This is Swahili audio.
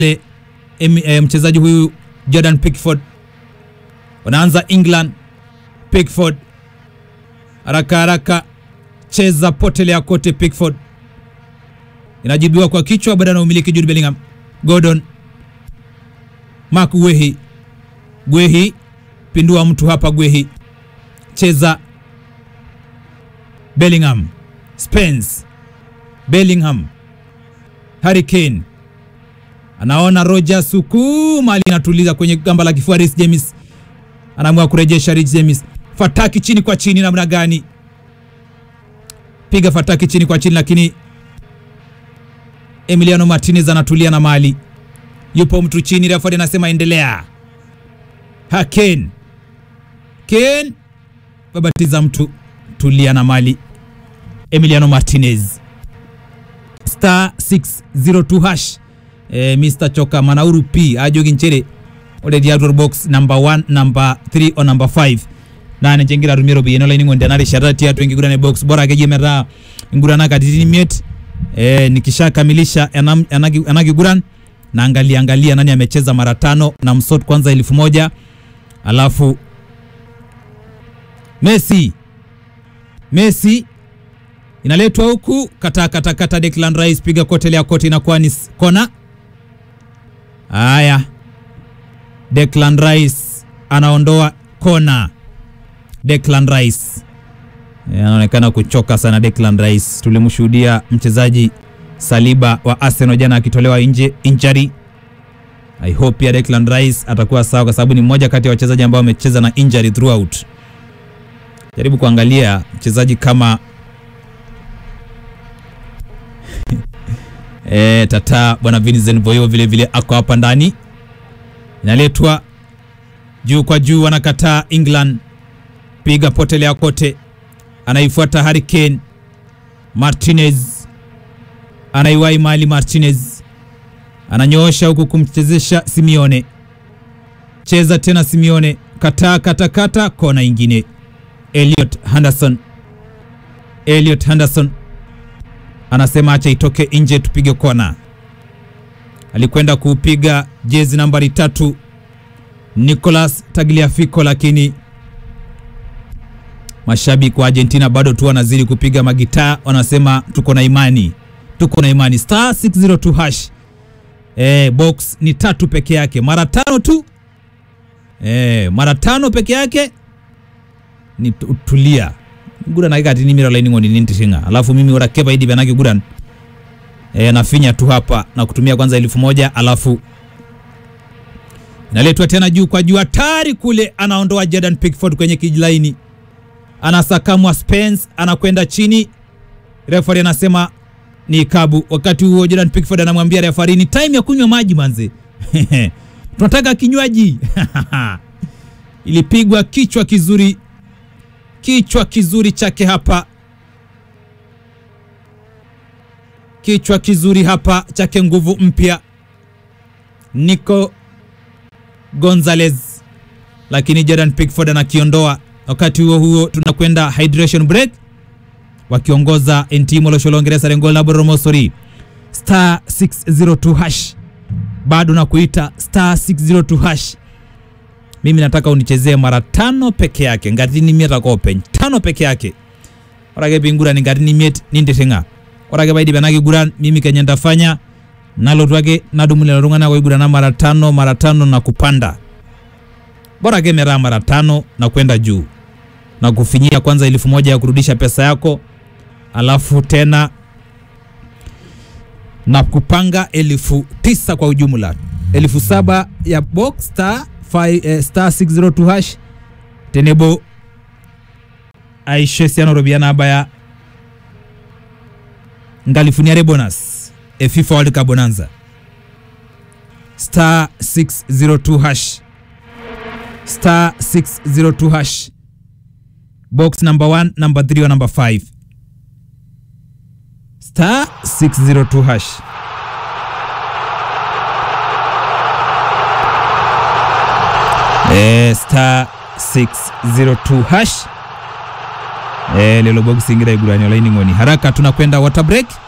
pale em- eh, mchezaji huyu Jordan Pickford. Wanaanza England. Pickford haraka haraka, cheza potelea kote. Pickford inajibiwa kwa kichwa, bado na umiliki Jude Bellingham. Gordon Mark Guehi, Guehi pindua mtu hapa, Guehi cheza Bellingham, Spence, Bellingham, Harry Kane anaona Roger Suku mali inatuliza kwenye gamba la kifua. Reece James anaamua kurejesha. Reece James, fataki chini kwa chini, namna gani? Piga fataki chini kwa chini, lakini Emiliano Martinez anatulia na mali, yupo mtu chini. Refa anasema endelea. Ha, Kane, Kane babatiza mtu, tulia na mali. Emiliano Martinez star 602 hash eh, Mr Choka Manauru P ajogi nchere already outdoor box number 1 number 3 or number 5 nane chengira rumiro biyeno laini ngonde nare sharati atu ingigurane box bora keje mera ngurana katitini miet eh, nikishakamilisha anam- anagi- anagiguran naangalia angalia nani amecheza mara tano na msot kwanza elfu moja alafu Messi Messi inaletwa huku kata kata kata, Declan Rice piga kote ya kote, inakuwa ni s- kona. Haya, Declan Rice anaondoa kona. Declan Rice Eh, anaonekana kuchoka sana. Declan Rice tulimshuhudia mchezaji Saliba wa Arsenal jana akitolewa nje injury. I hope pia Declan Rice atakuwa sawa, kwa sababu ni mmoja kati ya wachezaji ambao wamecheza na injury throughout. Jaribu kuangalia mchezaji kama E, tata bwana Vincent Boyo vile vile ako hapa ndani, inaletwa juu kwa juu, anakataa England, piga potelea kote, anaifuata Harry Kane. Martinez anaiwai mali, Martinez ananyoosha huku kumchezesha Simeone, cheza tena Simeone, kataa kata kata, kona ingine. Elliot Henderson, Elliot Henderson anasema acha itoke nje tupige kona. Alikwenda kuupiga jezi nambari tatu Nicolas Tagliafico, lakini mashabiki wa Argentina bado tu wanazidi kupiga magitaa, wanasema tuko na imani, tuko na imani. Star 602 hash eh, box ni tatu peke yake, mara tano tu eh, mara tano peke yake ni tu- tulia guran akikati nimira laini ng'oni nintishinga alafu mimi ora keba idi banaki guran e, nafinya tu hapa na kutumia kwanza elfu moja alafu inaletwa tena juu kwa juu hatari kule anaondoa Jordan Pickford kwenye kijilaini anasakamwa Spence anakwenda chini refari anasema ni kabu wakati huo Jordan Pickford anamwambia refari ni time ya kunywa maji manze tunataka kinywaji ilipigwa kichwa kizuri kichwa kizuri chake hapa, kichwa kizuri hapa chake nguvu mpya Nico Gonzalez, lakini Jordan Pickford anakiondoa. Wakati huo huo tunakwenda hydration break, wakiongoza Entimo Losholongeresa Rengol na Boromosori star 602 hash, bado na kuita star 602 hash mimi nataka unichezee mara tano peke yake ngatini miet akopeny tano peke yake orake pingura ni ngatini miet ninditinga orake paidi penaki guran mimi kenye ntafanya nalotu ake nadumu lelo tung'anak oigurana mara tano mara tano na kupanda bora ake metaa mara tano na kwenda juu na kufinyia kwanza elfu moja ya kurudisha pesa yako alafu tena na kupanga elfu tisa kwa ujumla elfu saba ya box star, five, eh, star 602 hash tenebo aisho esiana oropiyiani naabaya nkalifuni are bonus e FIFA World Cup bonanza star 602 hash star 602 hash box number 1 number 3 or number 5 star 602 hash eh, star 602 hash eh, lelo box ingira igurani olaini ngoni haraka tunakwenda water break